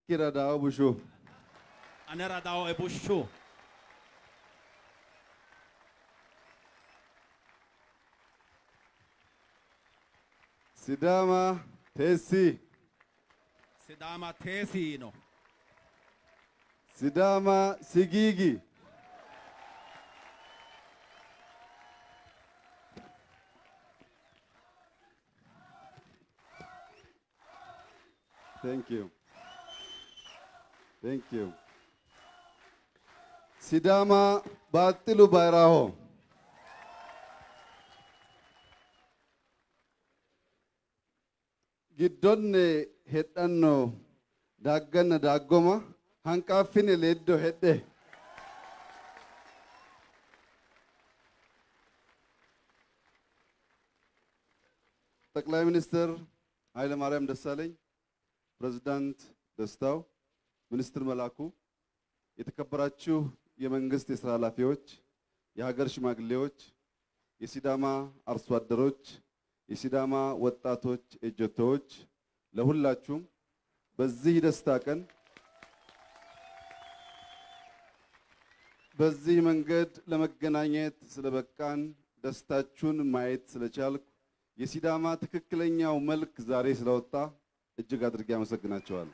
Akkiradaawo ቡሹ Anera dao e bushu. ሲዳማ ቴሲ Sidama tesino. ሲዳማ ሲጊጊ Thank you. Thank you. ሲዳማ ባጥሉ ባይራሆ giddonne hedhanno daagganna daaggoma hanqaaffine leeddo hedhe ጠቅላይ ሚኒስትር ኃይለማርያም ደሳለኝ፣ ፕሬዝዳንት ደስታው፣ ሚኒስትር መላኩ፣ የተከበራችሁ የመንግስት የስራ ኃላፊዎች፣ የሀገር ሽማግሌዎች፣ የሲዳማ አርሶ አደሮች፣ የሲዳማ ወጣቶች ኤጀቶዎች፣ ለሁላችሁም በዚህ ደስታ ቀን በዚህ መንገድ ለመገናኘት ስለበቃን ደስታችሁን ማየት ስለቻልኩ የሲዳማ ትክክለኛው መልክ ዛሬ ስለወጣ እጅግ አድርጌ አመሰግናቸዋለሁ።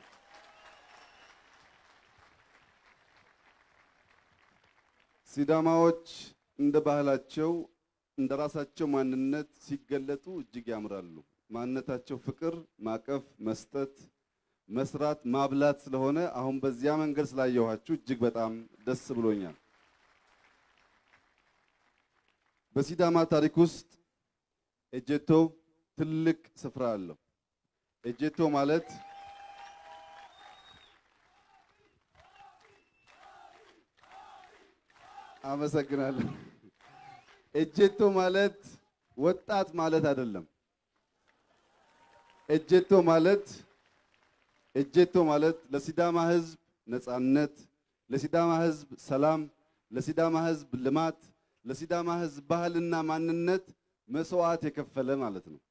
ሲዳማዎች እንደ ባህላቸው እንደ ራሳቸው ማንነት ሲገለጡ እጅግ ያምራሉ። ማንነታቸው ፍቅር፣ ማቀፍ፣ መስጠት፣ መስራት፣ ማብላት ስለሆነ አሁን በዚያ መንገድ ስላየኋችሁ እጅግ በጣም ደስ ብሎኛል። በሲዳማ ታሪክ ውስጥ ኤጀቶ ትልቅ ስፍራ አለው። ኤጀቶ ማለት አመሰግናለሁ። ኤጀቶ ማለት ወጣት ማለት አይደለም። ኤጀቶ ማለት ኤጀቶ ማለት ለሲዳማ ሕዝብ ነጻነት፣ ለሲዳማ ሕዝብ ሰላም፣ ለሲዳማ ሕዝብ ልማት፣ ለሲዳማ ሕዝብ ባህልና ማንነት መስዋዕት የከፈለ ማለት ነው።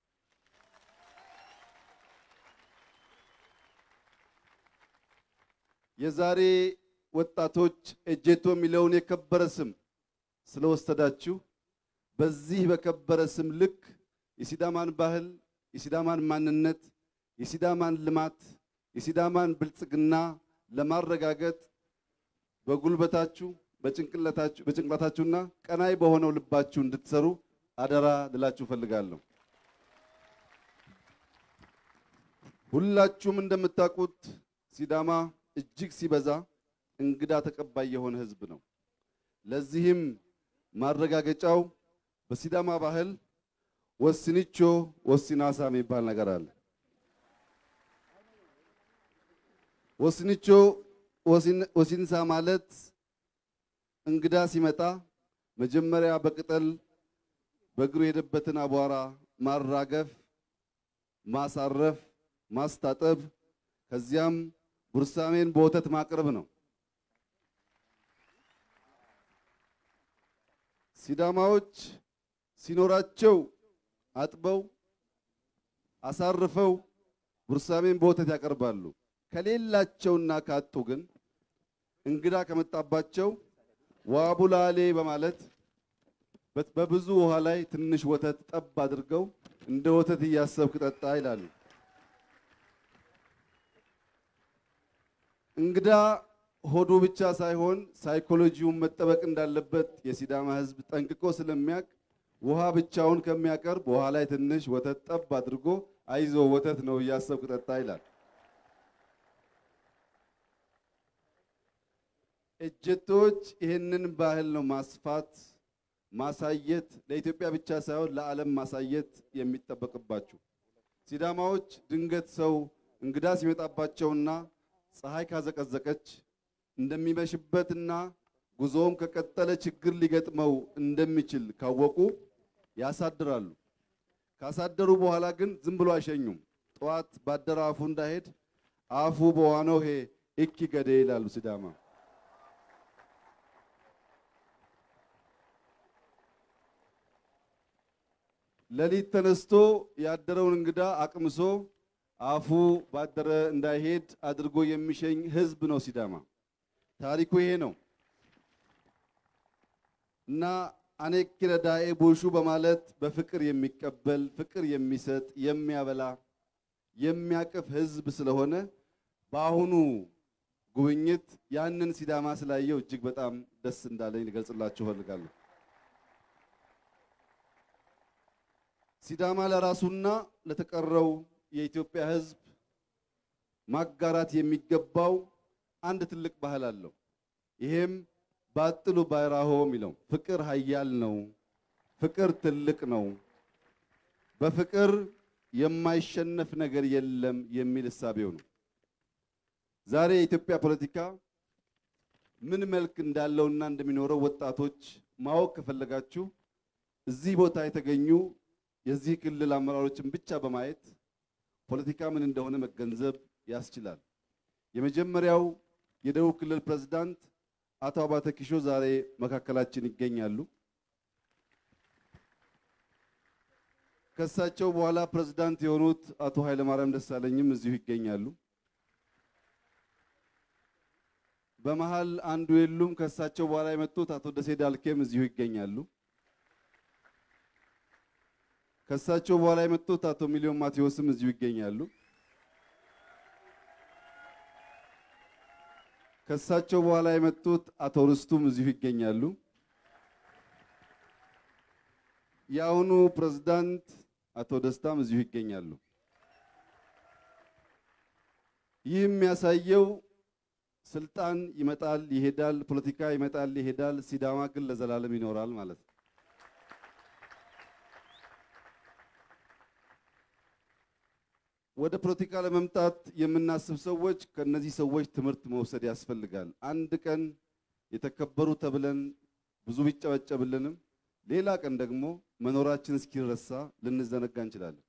የዛሬ ወጣቶች ኤጀቶ የሚለውን የከበረ ስም ስለወሰዳችሁ በዚህ በከበረ ስም ልክ የሲዳማን ባህል፣ የሲዳማን ማንነት፣ የሲዳማን ልማት፣ የሲዳማን ብልጽግና ለማረጋገጥ በጉልበታችሁ በጭንቅላታችሁ በጭንቅላታችሁና ቀናይ በሆነው ልባችሁ እንድትሰሩ አደራ ልላችሁ ፈልጋለሁ። ሁላችሁም እንደምታውቁት ሲዳማ እጅግ ሲበዛ እንግዳ ተቀባይ የሆነ ሕዝብ ነው። ለዚህም ማረጋገጫው በሲዳማ ባህል ወስንቾ ወሲናሳ የሚባል ነገር አለ። ወስንቾ ወሲንሳ ማለት እንግዳ ሲመጣ መጀመሪያ በቅጠል በእግሩ የሄደበትን አቧራ ማራገፍ፣ ማሳረፍ፣ ማስታጠብ ከዚያም ቡርሳሜን በወተት ማቅረብ ነው። ሲዳማዎች ሲኖራቸው አጥበው አሳርፈው ቡርሳሜን በወተት ያቀርባሉ። ከሌላቸውና ካጡ ግን እንግዳ ከመጣባቸው ዋቡላሌ በማለት በብዙ ውሃ ላይ ትንሽ ወተት ጠብ አድርገው እንደ ወተት እያሰብክ ጠጣ ይላሉ። እንግዳ ሆዱ ብቻ ሳይሆን ሳይኮሎጂውን መጠበቅ እንዳለበት የሲዳማ ሕዝብ ጠንቅቆ ስለሚያውቅ ውሃ ብቻውን ከሚያቀርብ ውሃ ላይ ትንሽ ወተት ጠብ አድርጎ አይዞ ወተት ነው እያሰብክ ጠጣ ይላል። እጀቶች ይህንን ባህል ነው ማስፋት ማሳየት ለኢትዮጵያ ብቻ ሳይሆን ለዓለም ማሳየት የሚጠበቅባችሁ። ሲዳማዎች ድንገት ሰው እንግዳ ሲመጣባቸውና ፀሐይ ካዘቀዘቀች እንደሚመሽበትና ጉዞውም ከቀጠለ ችግር ሊገጥመው እንደሚችል ካወቁ ያሳድራሉ። ካሳደሩ በኋላ ግን ዝም ብሎ አይሸኙም። ጠዋት ባደረ አፉ እንዳይሄድ አፉ በዋነው ሄ እኪ ገዴ ይላሉ ሲዳማ። ሌሊት ተነስቶ ያደረውን እንግዳ አቅምሶ አፉ ባደረ እንዳይሄድ አድርጎ የሚሸኝ ህዝብ ነው ሲዳማ። ታሪኩ ይሄ ነው እና አኔክ ረዳኤ ቡሹ በማለት በፍቅር የሚቀበል ፍቅር የሚሰጥ የሚያበላ የሚያቅፍ ህዝብ ስለሆነ በአሁኑ ጉብኝት ያንን ሲዳማ ስላየው እጅግ በጣም ደስ እንዳለኝ ልገልጽላችሁ እፈልጋለሁ። ሲዳማ ለራሱና ለተቀረው የኢትዮጵያ ህዝብ ማጋራት የሚገባው አንድ ትልቅ ባህል አለው። ይሄም ባጥሉ ባይራሆ የሚለው ፍቅር ኃያል ነው፣ ፍቅር ትልቅ ነው፣ በፍቅር የማይሸነፍ ነገር የለም የሚል እሳቤው ነው። ዛሬ የኢትዮጵያ ፖለቲካ ምን መልክ እንዳለውና እንደሚኖረው ወጣቶች ማወቅ ከፈለጋችሁ እዚህ ቦታ የተገኙ የዚህ ክልል አመራሮችን ብቻ በማየት ፖለቲካ ምን እንደሆነ መገንዘብ ያስችላል። የመጀመሪያው የደቡብ ክልል ፕሬዝዳንት አቶ አባተ ኪሾ ዛሬ መካከላችን ይገኛሉ። ከሳቸው በኋላ ፕሬዝዳንት የሆኑት አቶ ኃይለማርያም ደሳለኝም እዚሁ ይገኛሉ። በመሃል አንዱ የሉም። ከሳቸው በኋላ የመጡት አቶ ደሴ ዳልኬም እዚሁ ይገኛሉ። ከሳቸው በኋላ የመጡት አቶ ሚሊዮን ማቴዎስም እዚሁ ይገኛሉ። ከሳቸው በኋላ የመጡት አቶ ርስቱም እዚሁ ይገኛሉ። የአሁኑ ፕሬዝዳንት አቶ ደስታም እዚሁ ይገኛሉ። ይህ የሚያሳየው ስልጣን ይመጣል ይሄዳል፣ ፖለቲካ ይመጣል ይሄዳል፣ ሲዳማ ግን ለዘላለም ይኖራል ማለት ነው። ወደ ፖለቲካ ለመምጣት የምናስብ ሰዎች ከነዚህ ሰዎች ትምህርት መውሰድ ያስፈልጋል። አንድ ቀን የተከበሩ ተብለን ብዙ ቢጨበጨብልንም ሌላ ቀን ደግሞ መኖራችን እስኪረሳ ልንዘነጋ እንችላለን።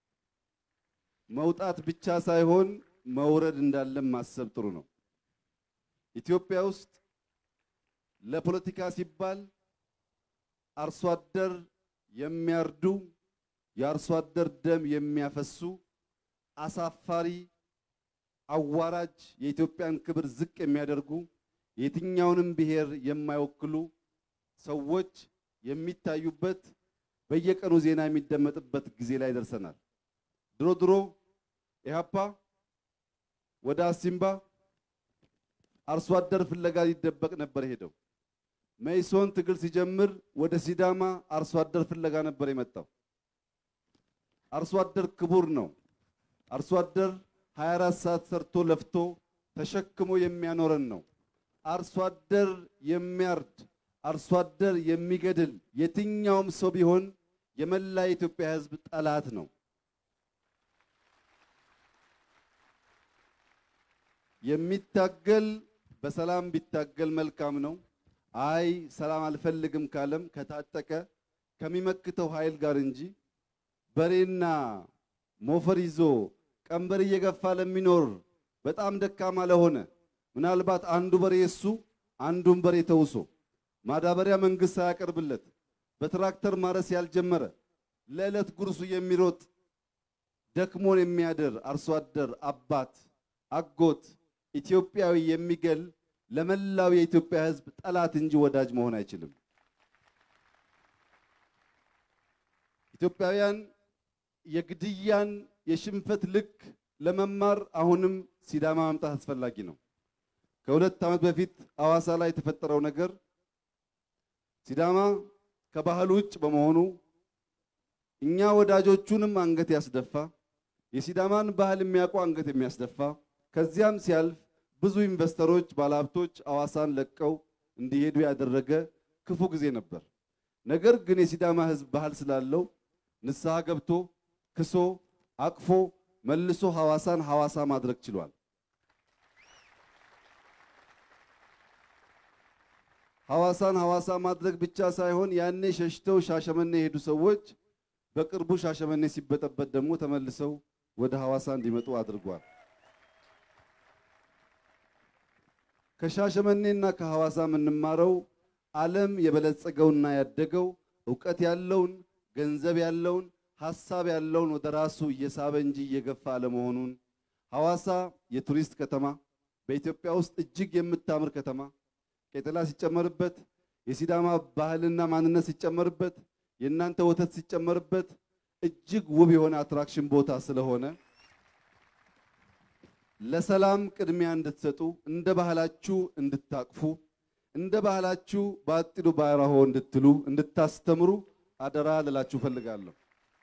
መውጣት ብቻ ሳይሆን መውረድ እንዳለን ማሰብ ጥሩ ነው። ኢትዮጵያ ውስጥ ለፖለቲካ ሲባል አርሶ አደር የሚያርዱ የአርሶ አደር ደም የሚያፈሱ አሳፋሪ አዋራጅ የኢትዮጵያን ክብር ዝቅ የሚያደርጉ የትኛውንም ብሔር የማይወክሉ ሰዎች የሚታዩበት በየቀኑ ዜና የሚደመጥበት ጊዜ ላይ ደርሰናል። ድሮ ድሮ ኢህአፓ ወደ አሲምባ አርሶ አደር ፍለጋ ሊደበቅ ነበር ሄደው። መኢሶን ትግል ሲጀምር ወደ ሲዳማ አርሶ አደር ፍለጋ ነበር የመጣው። አርሶ አደር ክቡር ነው። አርሶ አደር 24 ሰዓት ሰርቶ ለፍቶ ተሸክሞ የሚያኖረን ነው። አርሶ አደር የሚያርድ አርሶ አደር የሚገድል የትኛውም ሰው ቢሆን የመላ የኢትዮጵያ ሕዝብ ጠላት ነው። የሚታገል በሰላም ቢታገል መልካም ነው። አይ ሰላም አልፈልግም ካለም ከታጠቀ ከሚመክተው ኃይል ጋር እንጂ በሬና ሞፈር ይዞ ቀንበር እየገፋ ለሚኖር በጣም ደካማ ለሆነ ምናልባት አንዱ በሬ እሱ አንዱን በሬ ተውሶ ማዳበሪያ መንግስት ሳያቀርብለት በትራክተር ማረስ ያልጀመረ ለዕለት ጉርሱ የሚሮጥ ደክሞን የሚያድር አርሶ አደር አባት፣ አጎት፣ ኢትዮጵያዊ የሚገል ለመላው የኢትዮጵያ ሕዝብ ጠላት እንጂ ወዳጅ መሆን አይችልም። ኢትዮጵያውያን የግድያን የሽንፈት ልክ ለመማር አሁንም ሲዳማ መምጣት አስፈላጊ ነው። ከሁለት ዓመት በፊት አዋሳ ላይ የተፈጠረው ነገር ሲዳማ ከባህል ውጭ በመሆኑ እኛ ወዳጆቹንም አንገት ያስደፋ፣ የሲዳማን ባህል የሚያውቁ አንገት የሚያስደፋ ከዚያም ሲያልፍ ብዙ ኢንቨስተሮች፣ ባለሀብቶች አዋሳን ለቀው እንዲሄዱ ያደረገ ክፉ ጊዜ ነበር። ነገር ግን የሲዳማ ሕዝብ ባህል ስላለው ንስሐ ገብቶ ክሶ አቅፎ መልሶ ሐዋሳን ሐዋሳ ማድረግ ችሏል። ሐዋሳን ሐዋሳ ማድረግ ብቻ ሳይሆን ያኔ ሸሽተው ሻሸመኔ የሄዱ ሰዎች በቅርቡ ሻሸመኔ ሲበጠበጥ ደግሞ ተመልሰው ወደ ሐዋሳ እንዲመጡ አድርጓል። ከሻሸመኔና ከሐዋሳ የምንማረው ዓለም የበለጸገውና ያደገው እውቀት ያለውን ገንዘብ ያለውን ሀሳብ ያለውን ወደ ራሱ እየሳበ እንጂ እየገፋ አለመሆኑን ሐዋሳ የቱሪስት ከተማ በኢትዮጵያ ውስጥ እጅግ የምታምር ከተማ ቄጠላ ሲጨመርበት የሲዳማ ባህልና ማንነት ሲጨመርበት የእናንተ ወተት ሲጨመርበት እጅግ ውብ የሆነ አትራክሽን ቦታ ስለሆነ ለሰላም ቅድሚያ እንድትሰጡ እንደ ባህላችሁ እንድታቅፉ እንደ ባህላችሁ በአጢዱ ባራሆ እንድትሉ እንድታስተምሩ አደራ ልላችሁ ፈልጋለሁ።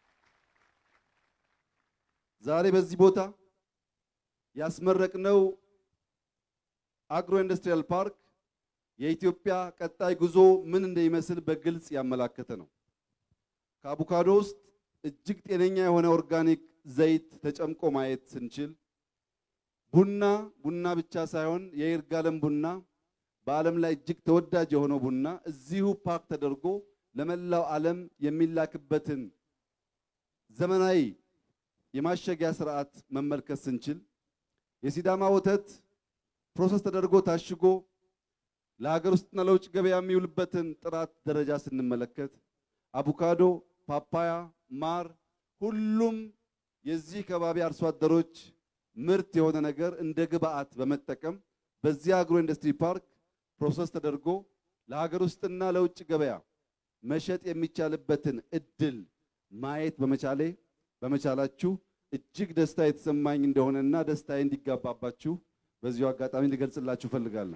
ዛሬ በዚህ ቦታ ያስመረቅነው አግሮ ኢንዱስትሪያል ፓርክ የኢትዮጵያ ቀጣይ ጉዞ ምን እንደሚመስል በግልጽ ያመላከተ ነው። ከአቮካዶ ውስጥ እጅግ ጤነኛ የሆነ ኦርጋኒክ ዘይት ተጨምቆ ማየት ስንችል ቡና ቡና ብቻ ሳይሆን የይርጋለም ቡና በዓለም ላይ እጅግ ተወዳጅ የሆነው ቡና እዚሁ ፓርክ ተደርጎ ለመላው ዓለም የሚላክበትን ዘመናዊ የማሸጊያ ስርዓት መመልከት ስንችል የሲዳማ ወተት ፕሮሰስ ተደርጎ ታሽጎ ለሀገር ውስጥና ለውጭ ገበያ የሚውልበትን ጥራት ደረጃ ስንመለከት አቮካዶ፣ ፓፓያ፣ ማር ሁሉም የዚህ ከባቢ አርሶ አደሮች ምርት የሆነ ነገር እንደ ግብአት በመጠቀም በዚህ አግሮ ኢንዱስትሪ ፓርክ ፕሮሰስ ተደርጎ ለሀገር ውስጥና ለውጭ ገበያ መሸጥ የሚቻልበትን እድል ማየት በመቻሌ በመቻላችሁ እጅግ ደስታ የተሰማኝ እንደሆነና ደስታዬ እንዲጋባባችሁ በዚሁ አጋጣሚ ልገልጽላችሁ እፈልጋለሁ።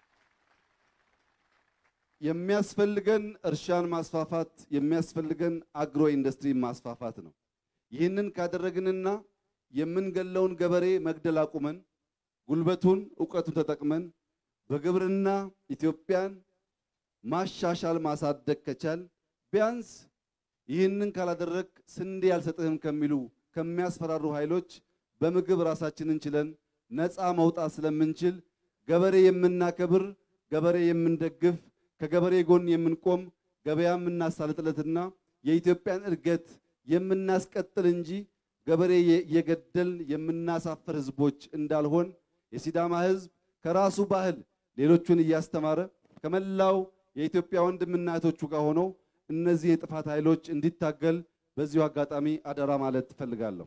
የሚያስፈልገን እርሻን ማስፋፋት የሚያስፈልገን አግሮ ኢንዱስትሪ ማስፋፋት ነው። ይህንን ካደረግንና የምንገለውን ገበሬ መግደል አቁመን ጉልበቱን እውቀቱን ተጠቅመን በግብርና ኢትዮጵያን ማሻሻል ማሳደግ ከቻል ቢያንስ ይህንን ካላደረግ ስንዴ አልሰጥህም ከሚሉ ከሚያስፈራሩ ኃይሎች በምግብ ራሳችንን ችለን ነፃ መውጣት ስለምንችል ገበሬ የምናከብር ገበሬ የምንደግፍ ከገበሬ ጎን የምንቆም ገበያ የምናሳልጥለትና የኢትዮጵያን እድገት የምናስቀጥል እንጂ ገበሬ የገደል የምናሳፍር ህዝቦች እንዳልሆን የሲዳማ ህዝብ ከራሱ ባህል ሌሎቹን እያስተማረ ከመላው የኢትዮጵያ ወንድምና እህቶቹ ጋር ሆኖ እነዚህ የጥፋት ኃይሎች እንዲታገል በዚሁ አጋጣሚ አደራ ማለት እፈልጋለሁ።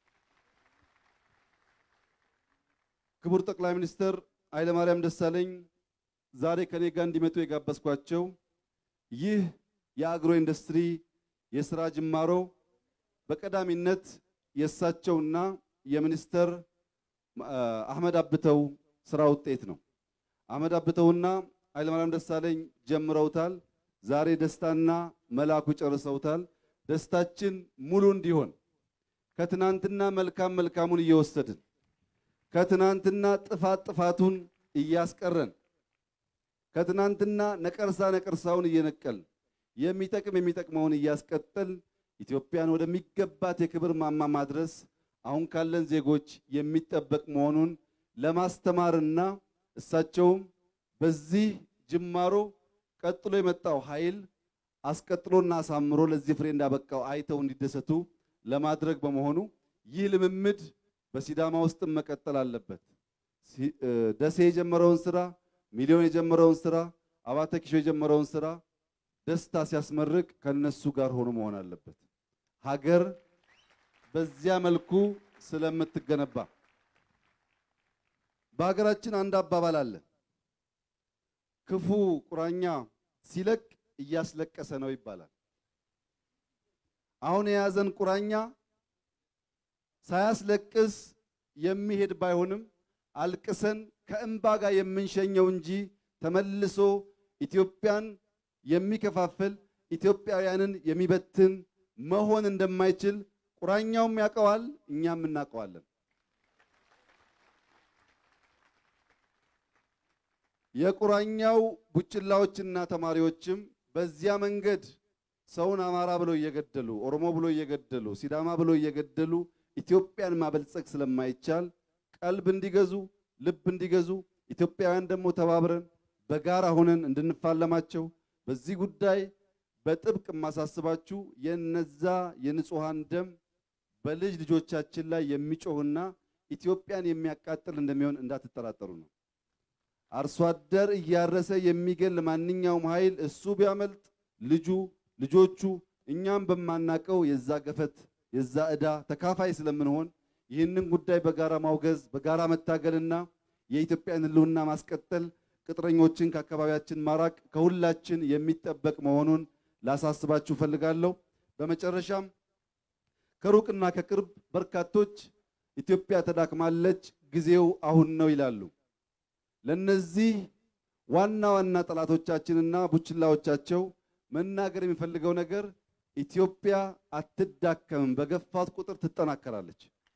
ክቡር ጠቅላይ ሚኒስትር ኃይለማርያም ደሳለኝ ዛሬ ከኔ ጋር እንዲመጡ የጋበዝኳቸው ይህ የአግሮ ኢንዱስትሪ የስራ ጅማሮ በቀዳሚነት የእሳቸውና የሚኒስተር አህመድ አብተው ስራ ውጤት ነው። አህመድ አብተውና ኃይለማርያም ደሳለኝ ጀምረውታል። ዛሬ ደስታና መላኩ ጨርሰውታል። ደስታችን ሙሉ እንዲሆን ከትናንትና መልካም መልካሙን እየወሰድን ከትናንትና ጥፋት ጥፋቱን እያስቀረን ከትናንትና ነቀርሳ ነቀርሳውን እየነቀልን የሚጠቅም የሚጠቅመውን እያስቀጠል ኢትዮጵያን ወደሚገባት የክብር ማማ ማድረስ አሁን ካለን ዜጎች የሚጠበቅ መሆኑን ለማስተማርና እሳቸውም በዚህ ጅማሮ ቀጥሎ የመጣው ኃይል አስቀጥሎና አሳምሮ ለዚህ ፍሬ እንዳበቃው አይተው እንዲደሰቱ ለማድረግ በመሆኑ ይህ ልምምድ በሲዳማ ውስጥም መቀጠል አለበት። ደሴ የጀመረውን ስራ፣ ሚሊዮን የጀመረውን ስራ፣ አባተ ኪሾ የጀመረውን ስራ ደስታ ሲያስመርቅ ከነሱ ጋር ሆኖ መሆን አለበት። ሀገር በዚያ መልኩ ስለምትገነባ በሀገራችን አንድ አባባል አለ። ክፉ ቁራኛ ሲለቅ እያስለቀሰ ነው ይባላል። አሁን የያዘን ቁራኛ ሳያስለቅስ የሚሄድ ባይሆንም አልቅሰን ከእንባ ጋር የምንሸኘው እንጂ ተመልሶ ኢትዮጵያን የሚከፋፍል ኢትዮጵያውያንን የሚበትን መሆን እንደማይችል ቁራኛውም ያውቀዋል፣ እኛም እናውቀዋለን። የቁራኛው ቡችላዎችና ተማሪዎችም በዚያ መንገድ ሰውን አማራ ብለው እየገደሉ ኦሮሞ ብሎ እየገደሉ ሲዳማ ብሎ እየገደሉ ኢትዮጵያን ማበልጸግ ስለማይቻል ቀልብ እንዲገዙ ልብ እንዲገዙ ኢትዮጵያውያን ደግሞ ተባብረን በጋራ ሆነን እንድንፋለማቸው በዚህ ጉዳይ በጥብቅ የማሳስባችሁ የነዛ የንጹሃን ደም በልጅ ልጆቻችን ላይ የሚጮህና ኢትዮጵያን የሚያቃጥል እንደሚሆን እንዳትጠራጠሩ ነው። አርሶ አደር እያረሰ የሚገል ማንኛውም ኃይል እሱ ቢያመልጥ ልጁ፣ ልጆቹ፣ እኛም በማናቀው የዛ ገፈት የዛ ዕዳ ተካፋይ ስለምንሆን ይህንን ጉዳይ በጋራ ማውገዝ በጋራ መታገልና የኢትዮጵያን ሕልውና ማስቀጠል ቅጥረኞችን ከአካባቢያችን ማራቅ ከሁላችን የሚጠበቅ መሆኑን ላሳስባችሁ ፈልጋለሁ። በመጨረሻም ከሩቅና ከቅርብ በርካቶች ኢትዮጵያ ተዳክማለች፣ ጊዜው አሁን ነው ይላሉ። ለነዚህ ዋና ዋና ጠላቶቻችንና ቡችላዎቻቸው መናገር የሚፈልገው ነገር ኢትዮጵያ አትዳከምም፣ በገፋት ቁጥር ትጠናከራለች።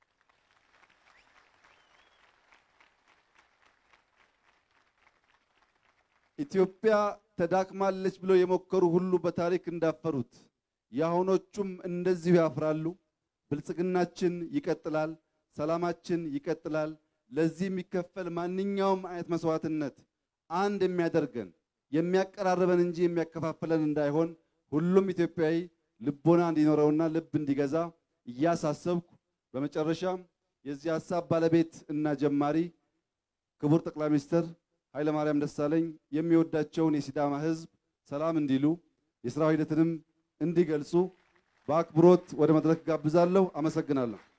ኢትዮጵያ ተዳክማለች ብለው የሞከሩ ሁሉ በታሪክ እንዳፈሩት የአሁኖቹም እንደዚሁ ያፍራሉ። ብልጽግናችን ይቀጥላል፣ ሰላማችን ይቀጥላል። ለዚህ የሚከፈል ማንኛውም አይነት መስዋዕትነት አንድ የሚያደርገን የሚያቀራርበን እንጂ የሚያከፋፍለን እንዳይሆን ሁሉም ኢትዮጵያዊ ልቦና እንዲኖረውና ልብ እንዲገዛ እያሳሰብኩ በመጨረሻም የዚህ ሀሳብ ባለቤት እና ጀማሪ ክቡር ጠቅላይ ሚኒስትር ኃይለማርያም ደሳለኝ የሚወዳቸውን የሲዳማ ሕዝብ ሰላም እንዲሉ የስራ ሂደትንም እንዲገልጹ በአክብሮት ወደ መድረክ ጋብዛለሁ። አመሰግናለሁ።